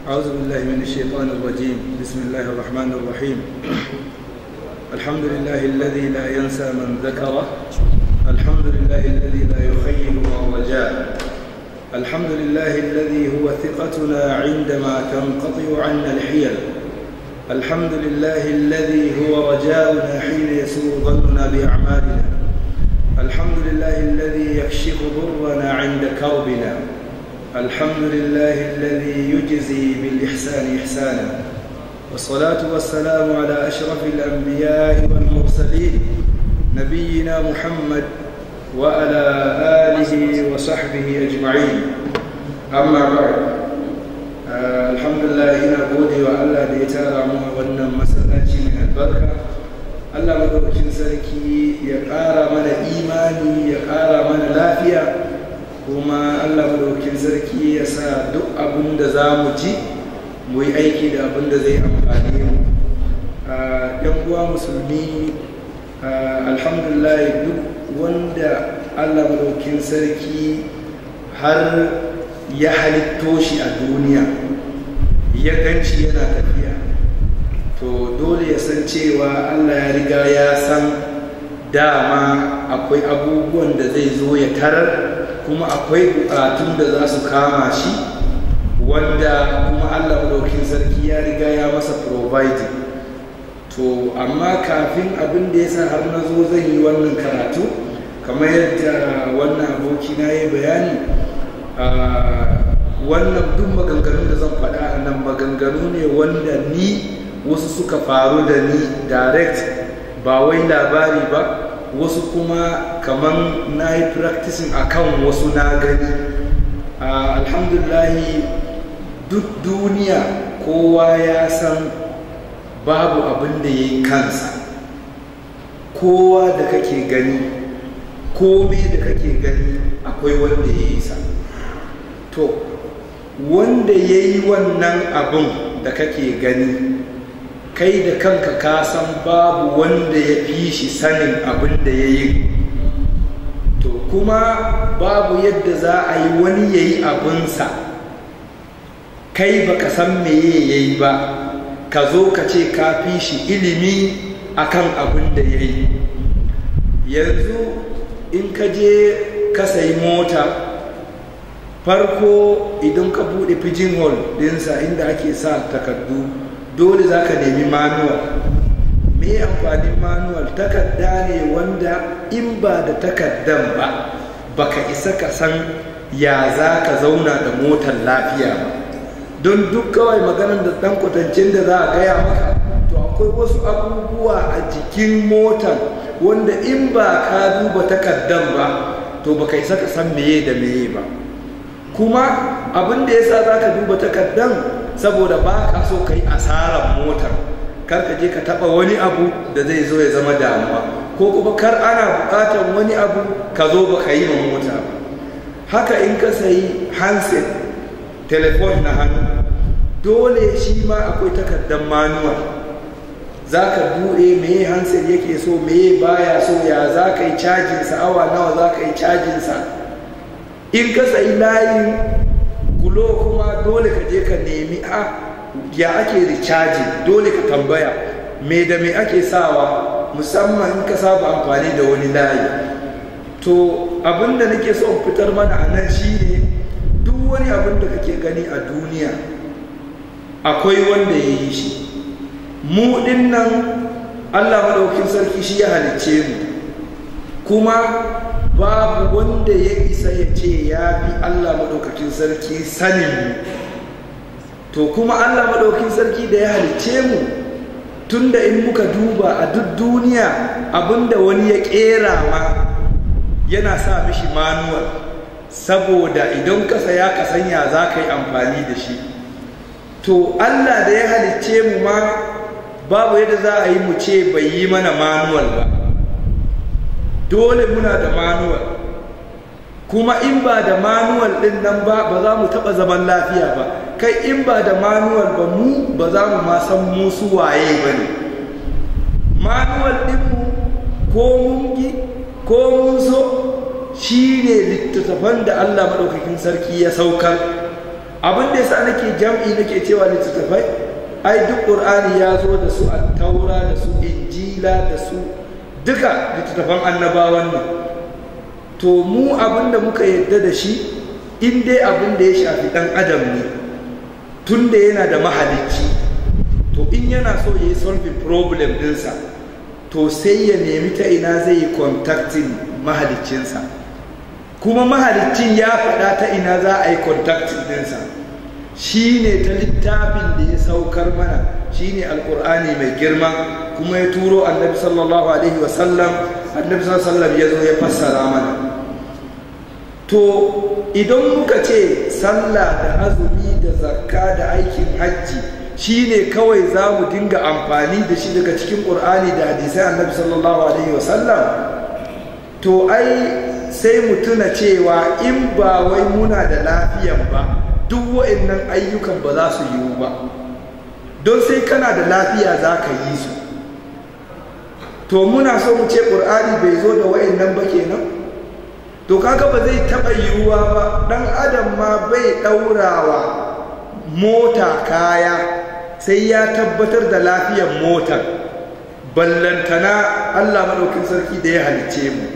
أعوذ بالله من الشيطان الرجيم بسم الله الرحمن الرحيم الحمد لله الذي لا ينسى من ذكره الحمد لله الذي لا يخيب من رجاء الحمد لله الذي هو ثقتنا عندما تنقطع عنا الحيل الحمد لله الذي هو رجاؤنا حين يسوء ظننا بأعمالنا الحمد لله الذي يكشف ضرنا عند كربنا الحمد لله الذي يجزي بالإحسان إحسانا والصلاة والسلام على أشرف الأنبياء والمرسلين نبينا محمد وعلى آله وصحبه أجمعين أما بعد آه الحمد لله إنا gode wa Allah da ya tara mu a wannan masallaci mai albarka Allah madaukakin sarki ya ƙara mana imani ya ƙara mana lafiya kuma Allah madaukakin sarki ya sa duk abin da za mu ji mu yi aiki da abin da zai amfani mu ɗan uwa musulmi alhamdulillah duk wanda Allah madaukakin sarki har ya halitto shi a duniya ya ganci yana tafiya to dole ya san cewa Allah ya riga ya san dama akwai abubuwan da zai zo ya tarar kuma akwai bukatun da za su kama shi wanda kuma Allah madaukin sarki ya riga ya masa providing to amma kafin abin da ya sa har na zo zan yi wannan karatu kamar yadda wannan aboki na yi bayani wannan duk maganganun da zan faɗa a nan maganganu ne wanda ni wasu suka faru da ni direct ba wai labari ba wasu kuma kamar na yi practicing a kan wasu na gani alhamdulahi duk duniya kowa ya san babu abin da ya yi kansa kowa da kake gani kome da kake gani akwai wanda ya yi sa to wanda ya yi wannan abin da kake gani kai da kanka ka san babu wanda ya fi shi sanin abin da ya yi to kuma babu yadda za a yi wani ya yi abinsa kai baka san meye ya yi ba ka zo ka ce ka fi shi ilimi akan abin da ya yi yanzu in ka je ka sayi mota farko idan ka bude pigeon hole dinsa inda ake sa takardu dole za ka nemi manual me amfanin manual takarda ne wanda in ba da takardan ba baka isa ka san ya za ka zauna da motar lafiya ba don duk kawai maganar da dan kwatancin da za a gaya maka to akwai wasu abubuwa a jikin motar wanda in ba ka duba takardan ba to baka isa ka san meye da meye ba kuma abin da ya sa za ka duba takardan saboda ba ka so ka yi asarar motar kar ka je ka taba wani abu da zai zo ya zama damuwa ko kuma kar ana bukatar wani abu ka zo ba ka yi ma mota ba haka in ka sayi handset telefon na hannu dole shi ma akwai takardar manuwa za ka buɗe meye handset yake so meye baya so ya za ka yi cajinsa awa nawa za ka yi cajinsa in ka sayi layin gulo kuma dole ka je ka nemi a ya ake ricaji dole ka tambaya me da me ake sawa musamman in ka saba amfani da wani layi to abinda nake so fitar mana a nan shine duk wani abin da kake gani a duniya akwai wanda ya yi shi mu nan allah maɗaukin sarki shi ya halicce mu kuma babu wanda ya isa ya ce ya fi Allah maɗaukakin sarki sanin mu to kuma Allah maɗaukakin sarki da ya halicce mu tunda in muka duba a duk duniya abinda wani ya ƙera ma yana sa mishi manuwal saboda idan ka saya ka sanya za ka yi amfani da shi to Allah da ya halicce mu ma babu yadda za a yi mu ce bai yi mana manuwal ba dole muna da manuwal kuma in ba da manuwal din nan ba ba za mu taɓa zaman lafiya ba kai in ba da manuwal ba mu ba za mu ma san mu su waye ba ne manuwal ɗinmu ko mun gi ko mun so shi ne littattafan da allah maɗaukakin sarki ya saukar abin da yasa nake jam'i nake cewa littattafai ai duk qur'ani ya zo da su taura da su injila da su duka littattafan annabawan ne to mu abin da muka yadda da shi in dai abin da ya shafi dan adam ne tun da yana da mahalicci to in yana so ya yi solving problem dinsa to sai ya nemi ta ina zai yi contacting mahaliccinsa kuma mahaliccin ya faɗa ta ina za a yi contacting dinsa shi ne ta littafin da ya saukar mana shi ne alkur'ani mai girma kuma ya turo annabi sallallahu alaihi wasallam annabi sallallahu ya zo ya fassara mana to idan muka ce sallah da azumi da zakka da aikin hajji shi ne kawai za mu dinga amfani da shi daga cikin ƙur'ani da hadisai annabi sallallahu alaihi wasallam to ai sai mu tuna cewa in ba wai muna da lafiyan ba duk wa'annan ayyukan ba za su yiwu ba don sai kana da lafiya za ka yi su to muna so mu ce ƙur'ani bai zo da wa'annan ba kenan to kaga ba zai taɓa yiwuwa ba ɗan adam ma bai ɗaurawa mota kaya sai ya tabbatar da lafiyar motar ballantana allah maɗaukin sarki da ya halicce mu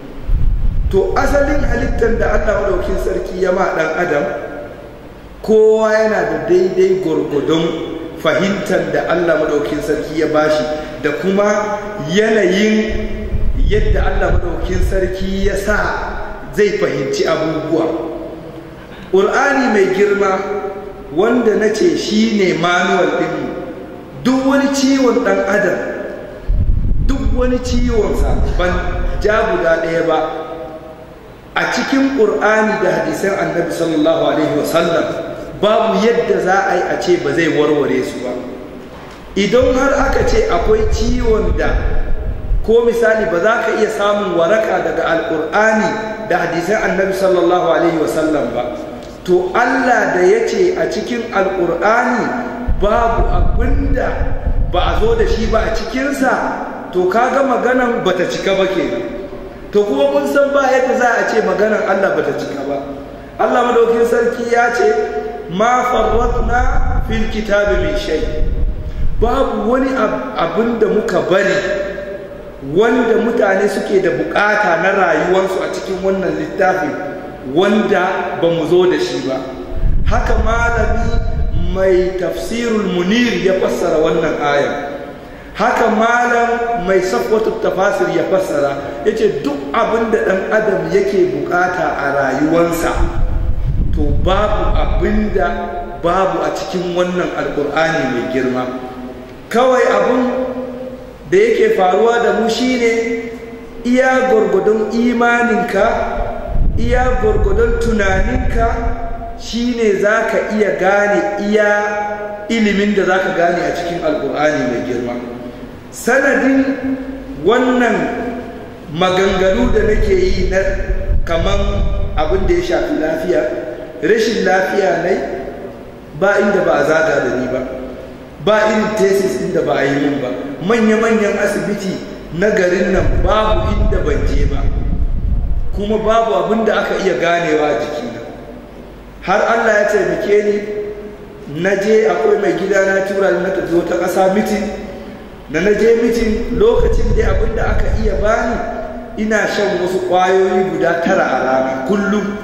to asalin halittar da allah maɗaukin sarki ya ma ɗan adam kowa yana da daidai gwargwadon fahimtar da allah maɗaukin sarki ya bashi da kuma yanayin yadda allah maɗaukin sarki ya sa zai fahimci abubuwa ƙur'ani mai girma wanda na ce shi ne manuwal ɗinmu duk wani ciwon ɗan adam duk wani ciwonsa ban ja guda ɗaya ba a cikin ƙur'ani da hadisan annabi sallallahu alaihi wasallam babu yadda za a yi a ce ba zai warware su ba idan har aka ce akwai ciwon da ko misali ba za ka iya samun waraka daga alƙur'ani da hadisan annabi sallallahu alaihi wasallam ba to Allah da ya ce a cikin alƙur'ani babu abinda ba a zo da shi ba a cikinsa to kaga maganan bata cika ba kenan to kuma mun san ba yadda za a ce maganan Allah bata cika ba Allah madaukin sarki ya ce ma farratna fil kitabi min shay babu wani abin da muka bari wanda mutane suke da bukata na rayuwarsu a cikin wannan littafin wanda ba mu zo da shi ba haka malami mai tafsirul munir ya fassara wannan aya haka malam mai safwatu tafasir ya fassara ya ce duk abin da ɗan adam yake bukata a rayuwansa to babu abin da babu a cikin wannan alkur'ani mai girma kawai abin da yake faruwa da mu shine iya gwargwadon imaninka iya gwargwadon tunaninka shine za ka iya gane iya ilimin da za ka gane a cikin alkur'ani mai girma sanadin wannan maganganu da nake yi na kaman abin da ya shafi lafiya rashin lafiya nai ba inda ba a zaga da ni ba ba irin tesis inda ba a yi min ba manya-manyan asibiti na garin nan babu inda ban je ba kuma babu abin da aka iya ganewa a jikina har allah ya taimake ni na je akwai mai gida na tura na tafi wata ƙasa mitin da na je mitin lokacin da abin da aka iya bani ina shan wasu ƙwayoyi guda tara a rana kullum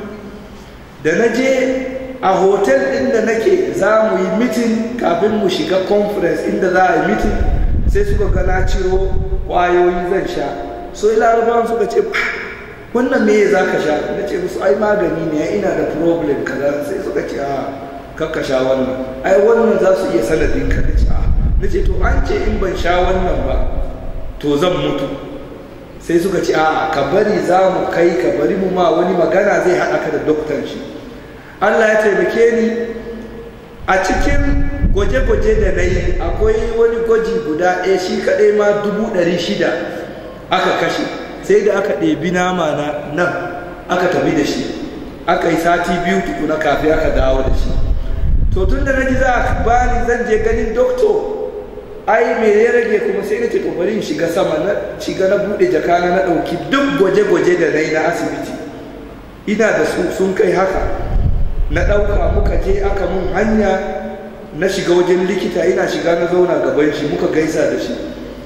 da na je a hotel ɗin da nake za mu yi mitin kafin mu shiga conference inda za a yi mitin sai suka ga na ciro ƙwayoyi zan sha so larabawan suka ce wannan me za ka sha na ce musu ai magani ne ina da problem kaza sai suka ce a kakka sha wannan ai wannan za su iya sanadin ka da ce a na ce to an ce in ban sha wannan ba to zan mutu sai suka ce a ka bari za mu kai ka bari mu ma wani magana zai haɗa ka da doktan shi Allah ya taimake ni a cikin gwaje-gwaje da na yi akwai wani gwaji guda ɗaya shi kaɗai ma dubu ɗari shida aka kashe sai da aka ɗebi nama na nan aka tafi da shi aka yi sati biyu tukuna kafin aka dawo da shi to tun da na ji za a bani zan je ganin doktor ai me ya rage kuma sai na ce to bari in shiga sama na shiga na bude jakana na dauki duk gwaje-gwaje da nayi na asibiti ina da su sun kai haka na ɗauka muka je aka mun hanya na shiga wajen likita ina shiga na zauna gaban shi muka gaisa da shi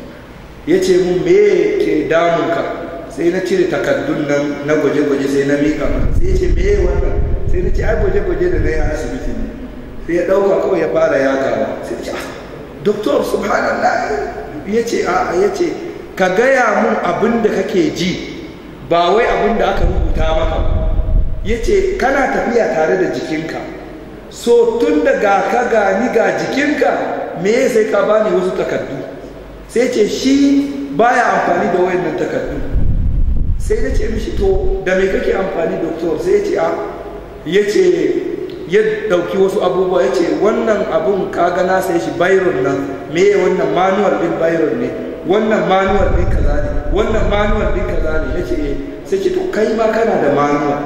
ya ce mun me ke damunka sai na cire takardun nan na gwaje-gwaje sai na miƙa masa sai ya ce me wannan sai na ce ai gwaje-gwaje da na yi a asibiti ne sai ya ɗauka kawai ya fara yagawa sai ya ce ah doktor subhanallah ya ce a ya ce ka gaya mun abin da kake ji ba wai abin da aka rubuta maka ya ce kana tafiya tare da jikinka so tun da ga ka gani ga jikinka me sai ka bani wasu takardu sai ce shi baya amfani da wayannan takardu sai na ce mishi to da me kake amfani doktor sai ya ce a ya ce ya dauki wasu abubuwa ya ce wannan abun kaga na sai shi byron nan me wannan manual din byron ne wannan manual din kaza ne wannan manual din kaza ne ya ce sai ce to kai ma kana da manual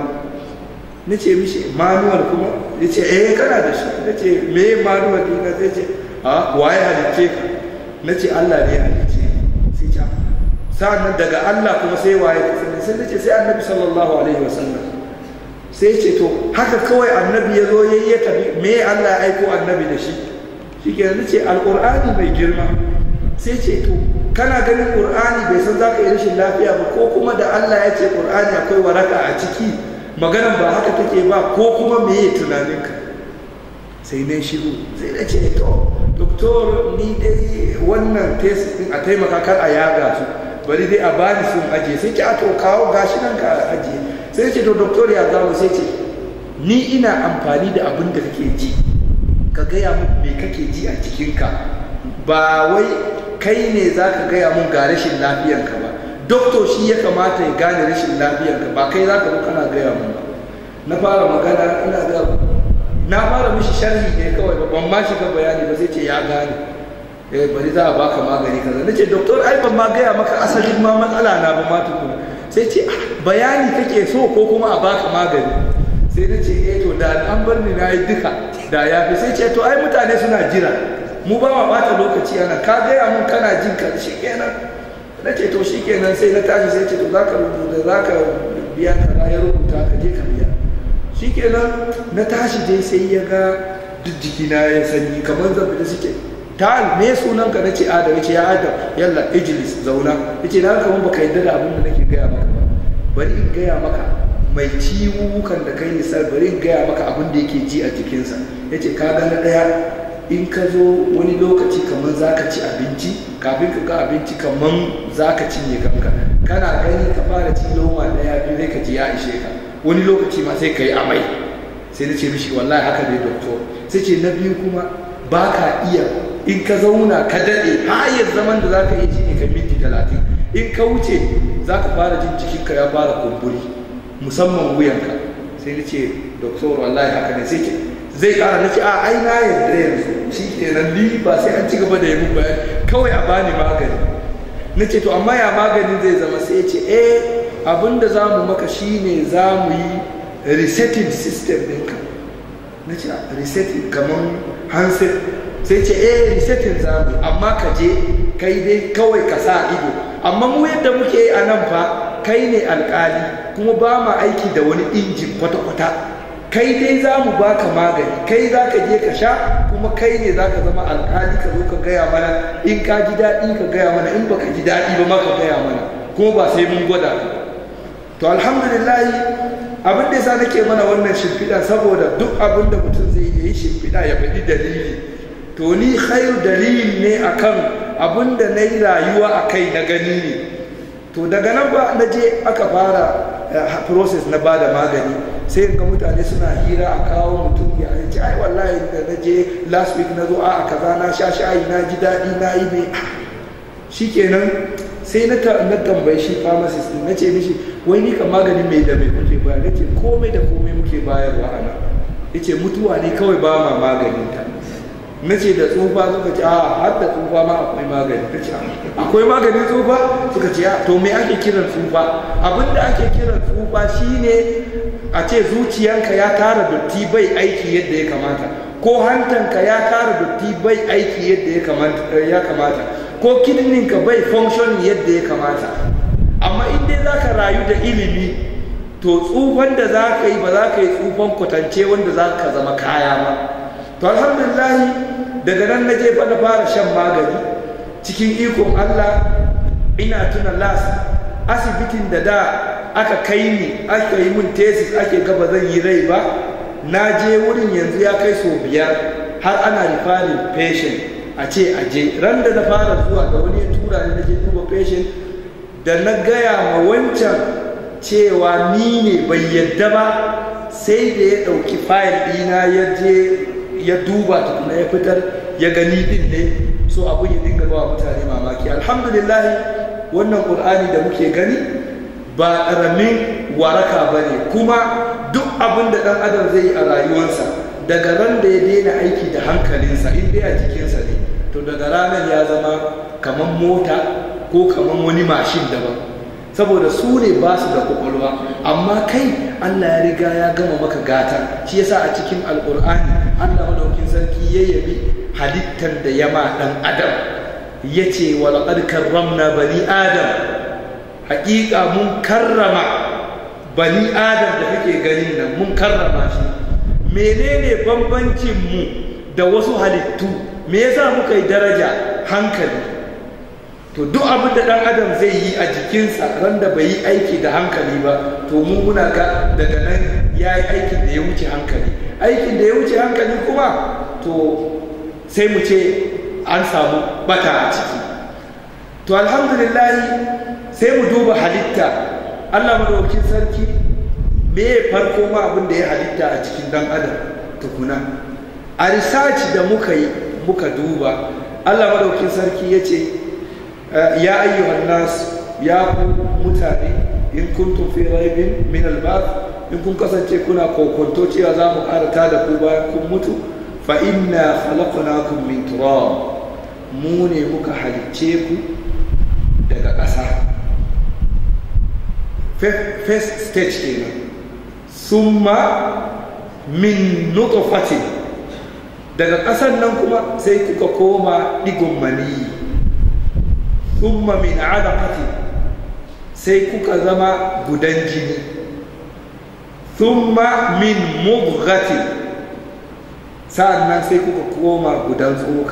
na ce mishi manual kuma ya ce eh kana da shi na ce me manual din ka zai ce a waye halicce ka na ce Allah ne ya halicce sai ce sa'an daga Allah kuma sai waye ka sani sai na ce sai annabi sallallahu alaihi wasallam sai ce to haka kawai annabi ya zo ya yi ya tafi me Allah ya aiko annabi da shi shi ke ce alƙur'ani mai girma sai ce to kana ganin ƙur'ani bai san za ka yi rashin lafiya ba ko kuma da Allah ya ce ƙur'ani akwai waraka a ciki maganan ba haka take ba ko kuma me ya tunaninka sai na shiru sai na ce to doktor ni dai wannan test din a taimaka kar a yaga su bari dai a bani sun aje sai ce a to kawo gashi nan ka aje sai ce to doktor ya zawo sai ce ni ina amfani da abin da kake ji ka gaya mun me kake ji a cikinka ba wai kai ne za ka gaya mun ga rashin lafiyanka ba doktor shi ya kamata ya gane rashin lafiyanka ba kai za ka zo kana gaya mun ba na fara magana ina ga na fara mishi sharhi ne kawai ba ban ma shiga bayani ba sai ce ya gane eh bari za a baka magani kaza nace doktor ai ban ma gaya maka asalin ma matsala na ba ma tukuna sai ce bayani kake so ko kuma a baka magani sai na ce eh to da an bar ni na yi duka da ya fi sai ce to ai mutane suna jira mu ba ma bata lokaci ana ka gaya mun kana jin ka shi kenan na ce to shi kenan sai na tashi sai ce to za ka rubuta za ka biya ka ya rubuta ka je ka biya shi kenan na tashi dai sai ya ga duk jikina ya sanyi kamar zan fita suke ta me sunan ka nace adam yace ya adam yalla ijlis zauna yace na kamar baka yadda da abin da nake gaya maka ba bari in gaya maka mai ciwukan da kai nisar bari in gaya maka abin da yake ji a jikinsa yace ka ga na daya in ka zo wani lokaci kamar zaka ci abinci kafin ka ga abinci kamar zaka cinye kanka kana gani ka fara ci loma daya biyu zai ka ji ya ishe ka wani lokaci ma sai ka yi amai sai na ce mishi wallahi haka ne doktor sai ce na biyu kuma ba ka iya in ka zauna ka daɗe hayar zaman da za ka iya shi ne ka minti talatin in ka wuce za ka fara jin cikinka ya fara kumburi musamman wuyanka sai na ce doktor wallahi haka ne sai ce zai ƙara na ce a ai na yarda yanzu shi kenan ni ba sai an ci gaba da yi mun bayani kawai a bani magani na ce to amma ya magani zai zama sai ya ce eh abin da za mu maka shine za mu yi resetting system ɗinka na ce resetting kamar handset sai ce eh resetting za mu amma ka je kai dai kawai ka sa ido amma mu yadda muke yi a nan fa kai ne alkali kuma ba ma aiki da wani injin kwata-kwata kai dai za mu baka magani kai za ka je ka sha kuma kai ne za ka zama alkali ka zo ka gaya mana in ka ji daɗi ka gaya mana in baka ji daɗi ba ma ka gaya mana kuma ba sai mun gwada ka to alhamdulillahi abin da yasa nake mana wannan shimfiɗa saboda duk abin da mutum zai yi shimfiɗa ya faɗi dalili to ni khairu dalili ne akan abin da na yi rayuwa a kai na gani ne to daga nan ba na je aka fara process na ba da magani sai ga mutane suna hira a kawo mutum ya ce ai wallahi da na je last week na zo a kaza na sha shayi na ji daɗi na yi mai shikenan sai na tambayi shi pharmacist na ce mishi wai ni kan maganin mai da mai kuke bayar na ce komai da komai muke bayarwa a nan ya ce mutuwa ne kawai ba ma maganin ta na ce da tsufa suka ce a har da tsufa ma akwai magani ta ce akwai maganin tsufa suka ce to me ake kiran tsufa abin da ake kiran tsufa shine a ce zuciyanka ya tara dotti bai aiki yadda ya kamata ko hantanka ya tara dotti bai aiki yadda ya kamata ko kidninka bai function yadda ya kamata amma in dai za ka rayu da ilimi to tsufan da za ka yi ba za ka yi tsufan kwatance wanda za ka zama kaya ba to alhamdulillahi daga nan na je na fara shan magani cikin ikon allah ina tuna las asibitin da da aka kai ni aka yi mun tesis ake gaba zan yi rai ba na je wurin yanzu ya kai sau biyar har ana rifarin patient a ce a je ran da na fara zuwa da wani ya tura ni na je duba patient da na gaya ma wancan cewa ni ne bai yadda ba sai da ya ɗauki fayil ɗina ya je ya duba tukuna ya fitar ya gani ɗin ne so abu ya dinga ba mutane mamaki alhamdulillah wannan ƙur'ani da muke gani ba ƙaramin waraka ba ne kuma duk abin da ɗan adam zai yi a rayuwarsa daga ran da ya daina aiki da hankalinsa in dai a jikinsa ne to daga ranar ya zama kamar mota ko kamar wani mashin daban saboda su ne ba su da kwakwalwa amma kai allah ya riga ya gama maka gata shi yasa a cikin alkur'ani allah madaukin sarki ya yabi halittar da ya ma dan adam ya ce walaƙar karramna bani adam haƙiƙa mun karrama bani adam da kake ganin nan mun karrama shi menene bambancin mu da wasu halittu me yasa muka yi daraja hankali to duk abin da dan adam zai yi a jikinsa ran da bai yi aiki da hankali ba to mu muna ga daga nan ya yi aikin da ya wuce hankali aikin da ya wuce hankali kuma to sai mu ce an samu bata a ciki to alhamdulillah sai mu duba halitta allah madaukakin sarki me farko ma abin da ya halitta a cikin dan adam tukuna a research da muka yi muka duba allah madaukakin sarki ya ce ya ayyuhan nas ya ku mutane in kuntum fi raibin min al in kun kasance kuna kokonto cewa za mu karata da ku bayan kun mutu fa inna khalaqnakum min turab mu ne muka halicce ku daga ƙasa first stage kenan summa min nutfatin daga ƙasan nan kuma sai kuka koma digon maniyi thumma min alaqati sai kuka zama gudan jini thumma min mubghati sa'annan sai kuka koma gudan tsoka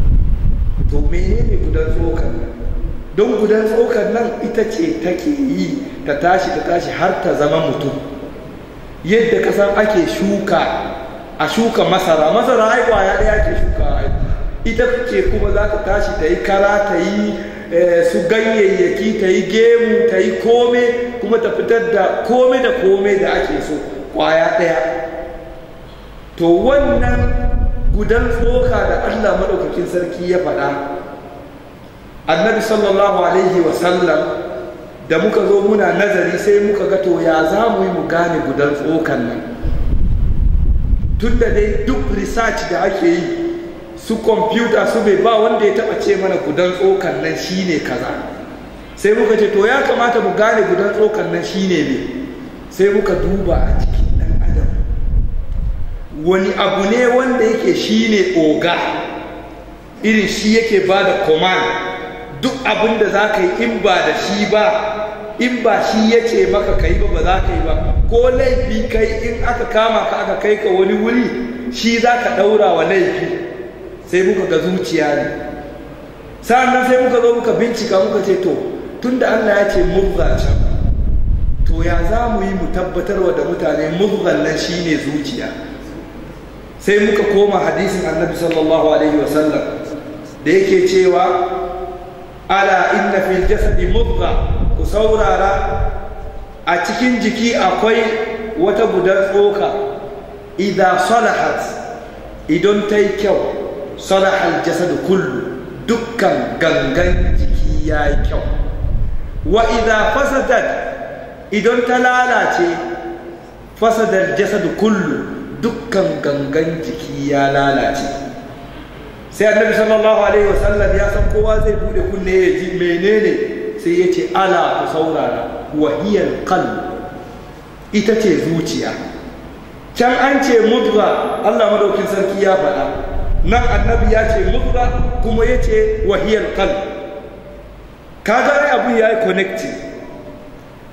to menene gudan tsokan nan don gudan tsokan nan ita ce take yi ta tashi ta tashi har ta zama mutum yadda kasan ake shuka a shuka masara masara ai kwaya ɗaya ake shuka ita ce kuma za ta tashi ta yi kara ta yi su ganyayyaki ta yi gemu ta yi kome kuma ta fitar da kome da kome da ake so kwaya ɗaya to wannan gudan tsoka da allah maɗaukakin sarki ya faɗa annabi sallallahu alaihi wasallam da muka zo muna nazari sai muka ga to ya za mu yi mu gane gudan tsokan nan tun da dai duk research da ake yi su kwamfuta su bai ba wanda ya taba ce mana gudan tsokan nan shine kaza sai muka ce to ya kamata mu gane gudan tsokan nan shine ne sai muka duba a cikin dan adam wani abu ne wanda yake shine oga irin shi yake ba da command duk abin da za ka yi in ba da shi ba in ba shi ya ce maka ka yi ba ba za ka yi ba ko laifi kai in aka kama ka aka kai ka wani wuri shi za ka ɗaura wa laifi sai muka ga zuciya ne sa'annan sai muka zo muka bincika muka ce to tunda Allah ya ce murza can to ya za mu yi mu tabbatarwa da mutane murzan nan shine zuciya sai muka koma hadisin annabi sallallahu alaihi wasallam da yake cewa ala inna fil jasadi mudgha ku saurara a cikin jiki akwai wata gudan tsoka idan salahat idan ta yi kyau salahal jasadu kullu dukkan gangan jiki ya yi kyau wa idan fasadat idan ta lalace fasadar jasadu kullu dukkan gangan jiki ya lalace sai annabi sallallahu alaihi wasallam ya san kowa zai bude kunne ya ji menene sai ya ce ala ku saurara wahiyar qalb ita ce zuciya can an ce mudga Allah madaukin sarki ya faɗa nan annabi ya ce mudga kuma ya ce wahiyar qalb kaga ai abu ya yi connecting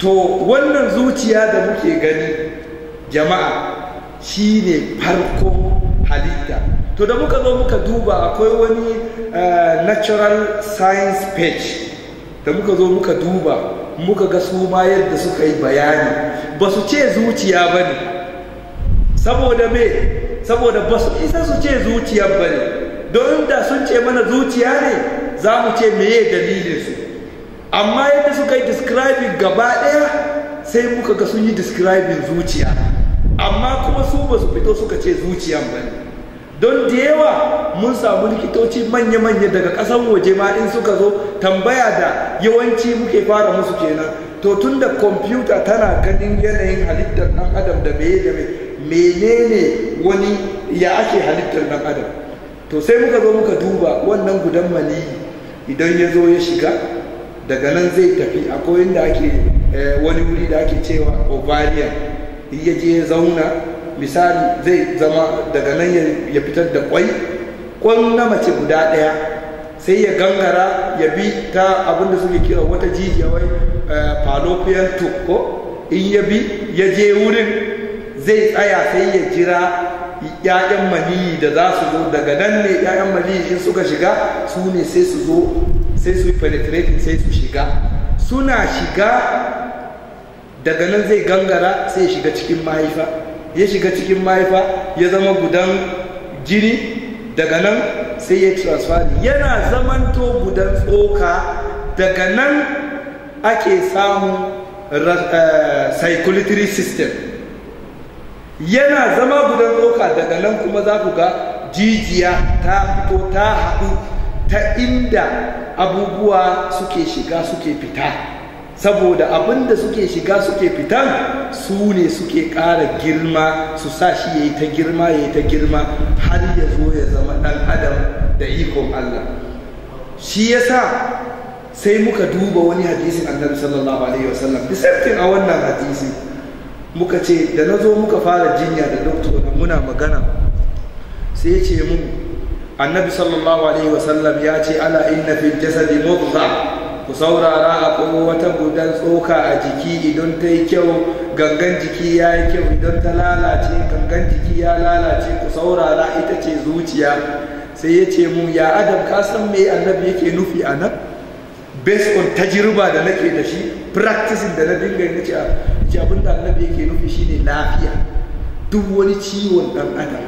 to wannan zuciya da muke gani jama'a shine farko halitta to da muka zo muka duba akwai wani uh, natural science page da muka zo muka duba muka ga su ma yadda suka yi bayani ba su ce zuciya ba ne saboda me saboda ba su isa su ce zuciya ba ne don da sun ce mana zuciya ne za mu ce meye dalilinsu amma yadda suka yi describing gaba ɗaya sai muka ga sun yi describing zuciya amma kuma su ba su fito suka ce zuciyan ba ne don da yawa mun samu likitoci manya-manya daga ƙasan waje ma in suka zo tambaya da yawanci muke fara musu kenan to tun da kwamfuta tana ganin yanayin halittar ɗan adam da meye da menene wani ya ake halittar ɗan adam to sai muka zo muka duba wannan gudan maniyi idan ya zo ya shiga daga nan zai tafi akwai inda ake wani wuri da ake cewa ovarian ya je ya zauna misali zai zama daga nan ya fitar da kwai kwan na mace guda ɗaya sai ya gangara ya bi ta abinda suke kira wata jijiya wai fallopian tube ko in ya bi ya je wurin zai tsaya sai ya jira ‘ya'yan maniyi da za su zo daga nan ne ‘ya'yan maniyi in suka shiga su ne sai su zo sai su yi penetrating sai su shiga suna shiga daga nan zai gangara sai ya shiga cikin mahaifa ya shiga cikin mahaifa ya zama gudan jini daga nan sai ya transfer yana zamanto gudan tsoka daga nan ake samun circulatory system yana zama gudan tsoka daga nan kuma za ku ga jijiya ta fito ta haɗu ta inda abubuwa suke shiga suke fita saboda abin da suke shiga suke fitan su ne suke ƙara girma su sa shi ya yi ta girma ya yi ta girma har ya zo ya zama ɗan adam da ikon Allah shi ya sa sai muka duba wani hadisin annabi sallallahu alaihi wasallam bisaftin a wannan hadisi muka ce da na zo muka fara jinya da doktor muna magana sai ya ce mun annabi sallallahu alaihi wasallam ya ce ala inna fil jasadi mudghah ku saurara akwai wata gudan tsoka a jiki idan ta yi kyau gangan jiki ya yi kyau idan ta lalace gangan jiki ya lalace ku saurara ita ce zuciya sai ya ce mun ya adam ka san me annabi yake nufi a nan based on tajirba da nake da shi practicing da na dinga na ce abin da annabi yake nufi shine lafiya duk wani ciwon dan adam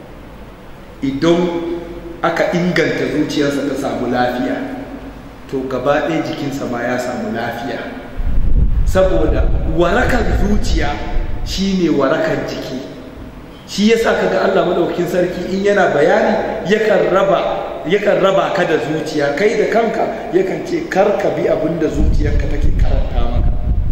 idan aka inganta zuciyarsa ta samu lafiya to gaba ɗaya jikinsa ma ya samu lafiya saboda warakan zuciya shine warakan jiki shi yasa kaga Allah madaukakin sarki in yana bayani yakan raba yakan raba ka da zuciya kai da kanka yakan ce kar ka bi abin da zuciyarka take karanta maka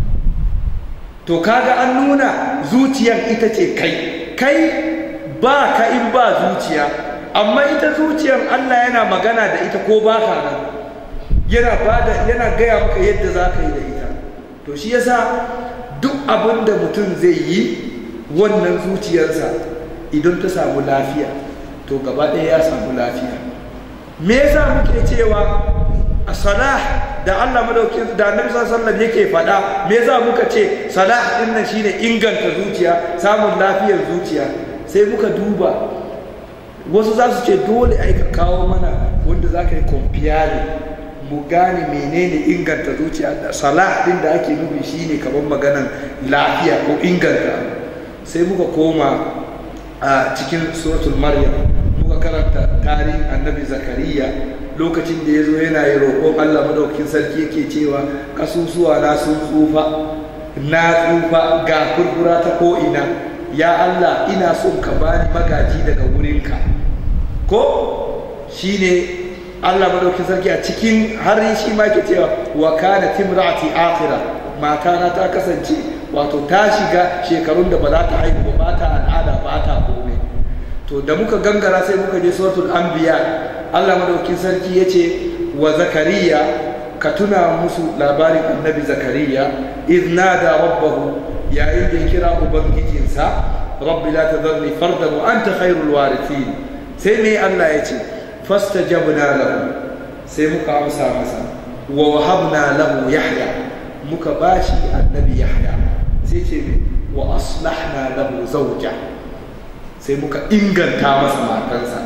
to kaga an nuna zuciyar ita ce kai kai ba ka in ba zuciya amma ita zuciyar Allah yana magana da ita ko ba ka nan yana bada yana gaya maka yadda za ka yi da ita to shi yasa duk abin da mutum zai yi wannan zuciyarsa idan ta samu lafiya to gaba ɗaya ya samu lafiya me yasa muke cewa a salah da Allah madaukin da Annabi sallallahu alaihi yake faɗa me yasa muka ce salah din nan shine inganta zuciya samun lafiyar zuciya sai muka duba wasu za su ce dole ai ka kawo mana wanda za ka yi comparing mu gane menene inganta zuciya da salah din da ake nufi shine kamar maganan lafiya ko inganta sai muka koma a cikin suratul maryam muka karanta tarihin annabi zakariya lokacin da ya zo yana yi roƙon allah madaukakin sarki yake cewa kasusuwa na sun tsufa na tsufa ga kurkura ta ko'ina ya allah ina son ka bani magaji daga wurinka ko shine Allah madaukin sarki a cikin har shi ma ke cewa wa kana timrati akhira matana ta kasance wato ta shiga shekarun da ba za ta haihu ba ba ta al'ada ba ta komai to da muka gangara sai muka je suratul anbiya Allah madaukin sarki yace wa zakariya ka tuna musu labarin annabi zakariya idh nada rabbahu yayin da ya kira ubangijinsa rabbi la tadharni fardan wa anta khairul warithin sai me Allah ya ce fastajabna lahu sai muka amsa masa wa wahabna lahu yahya muka bashi annabi yahya sai ce wa aslahna lahu zawja sai muka inganta masa matansa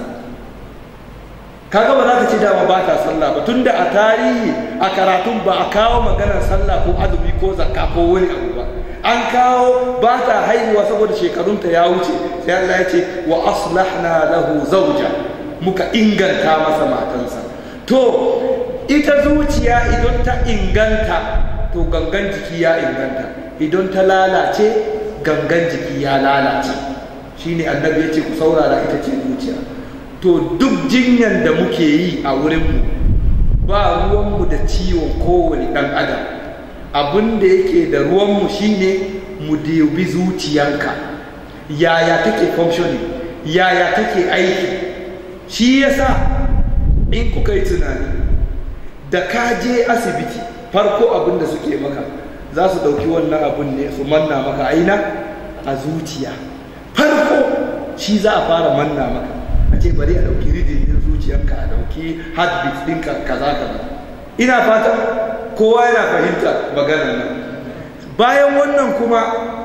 kaga ba za ka ce dama ba ta sallah ba tunda a tarihi a karatun ba a kawo maganar sallah ko azumi ko zakka ko wani abu ba an kawo ba ta haihuwa saboda shekarunta ya wuce sai Allah ya ce wa aslahna lahu zawja muka inganta masa matansa to ita zuciya idan ta inganta to gangan jiki ya inganta idan ta lalace gangan jiki ya lalace shine annabi ya ce ku saurara ita ce zuciya to duk jinyan da muke yi a wurinmu ba ruwanmu da ciwon kowane ɗan adam abin da yake da ruwanmu shine mu dubi zuciyanka yaya take functioning yaya take aiki shi yasa in kuka yi tunani da ka je asibiti farko abin da suke maka za su ɗauki wannan abin ne su manna maka aina a zuciya farko shi za a fara manna maka a ce bari a ɗauki ridin ɗin zuciyarka a ɗauki heartbeat ɗinka kaza kaza ina fatan kowa yana fahimta maganar nan bayan wannan kuma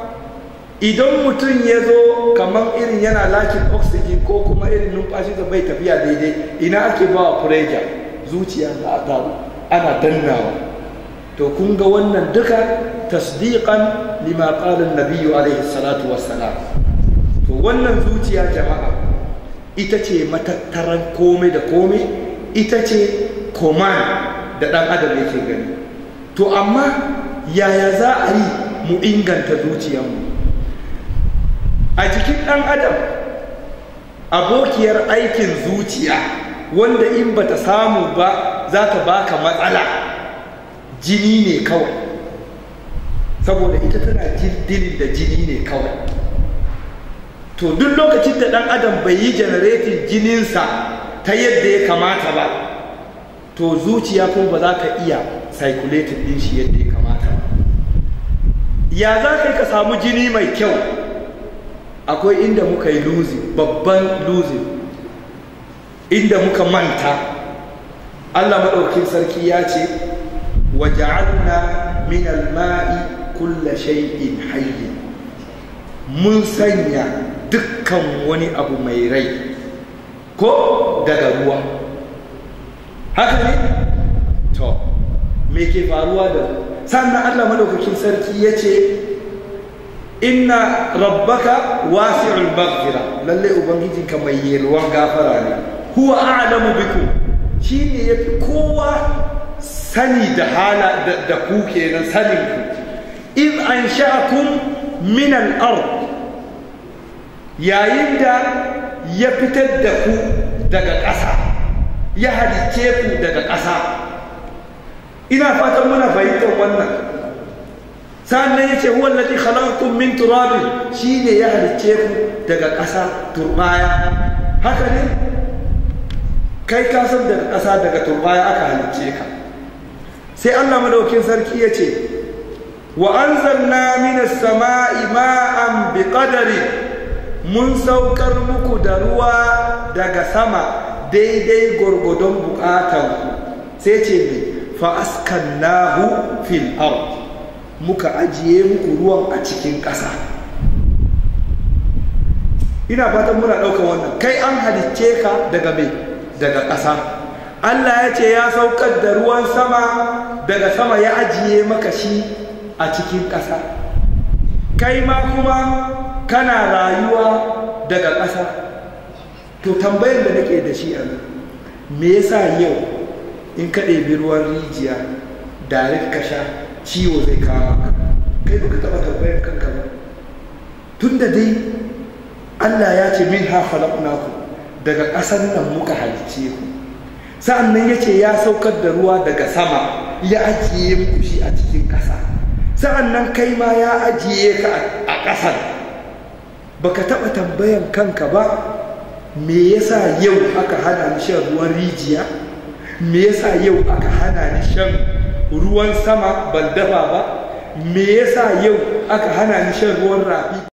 idan mutum ya zo kamar irin yana lakin oxygen ko kuma irin numfashi da bai tafiya daidai ina ake ba wa pressure zuciya za a taru ana dannawa to kun ga wannan duka tasdiqan lima qala an-nabiyyu alaihi salatu wassalam to wannan zuciya jama'a ita ce matattaran komai da komai ita ce command da ɗan adam yake gani to amma yaya za a yi mu inganta zuciyarmu a jikin ɗan adam abokiyar aikin zuciya wanda in bata samu ba za ta baka matsala jini ne kawai saboda ita tana jiddin da jini ne kawai to duk lokacin da ɗan adam bai yi janaretin jininsa ta yadda ya kamata ba to zuciya kuma ba za ka iya circulating din shi yadda ya kamata ba ya za ka ka samu jini mai kyau akwai inda muka yi losing babban losing inda muka manta Allah maɗaukin sarki ya ce wa ja'alna min al-ma'i kulla shay'in hayyin mun sanya dukkan wani abu mai rai ko daga ruwa haka ne to me ke faruwa da sannan Allah madaukakin sarki ya ce inna rabbaka wasi'ul maghfira lalle ubangijinka mai yalwan gafara ne huwa a'lamu bikum shine yafi kowa sani da hala da ku kenan sanin ku in ansha'akum min al-ard yayin da ya fitar da ku daga ƙasa ya halicce ku daga ƙasa ina fatan muna fahimtar wannan sannan ya ce wallazi khalaqakum min turabin shine ya halicce ku daga ƙasa turbaya haka ne kai ka san daga ƙasa daga turbaya aka halicce ka sai Allah madaukin sarki ya ce wa anzalna minas sama'i ma'an biqadari mun saukar muku da ruwa daga sama daidai gwargwadon bukatanku sai ce mai fa'askannahu fil ard muka ajiye muku ruwan a cikin ƙasa ina fatan muna ɗaukar wannan kai an halicce ka daga mai daga ƙasa Allah ya ce ya saukar da ruwan sama daga sama ya ajiye maka shi a cikin ƙasa kai ma kuma kana rayuwa daga ƙasa to tambayar da nake da shi a nan me yasa yau in ka ɗebi ruwan rijiya direct ka sha ciwo zai kama ka kai baka taɓa tambayar kanka ba tun da dai Allah ya ce min ha khalaqnaku daga ƙasar nan muka halicce ku sa'an nan ya ce ya saukar da ruwa daga sama ya ajiye muku shi a cikin ƙasa sa'an nan kai ma ya ajiye ka a ƙasar baka taɓa tambayan kanka ba me yasa yau aka hana ni shan ruwan rijiya me yasa yau aka hana ni shan ruwan sama ban dafa ba me yasa yau aka hana ni shan ruwan rafi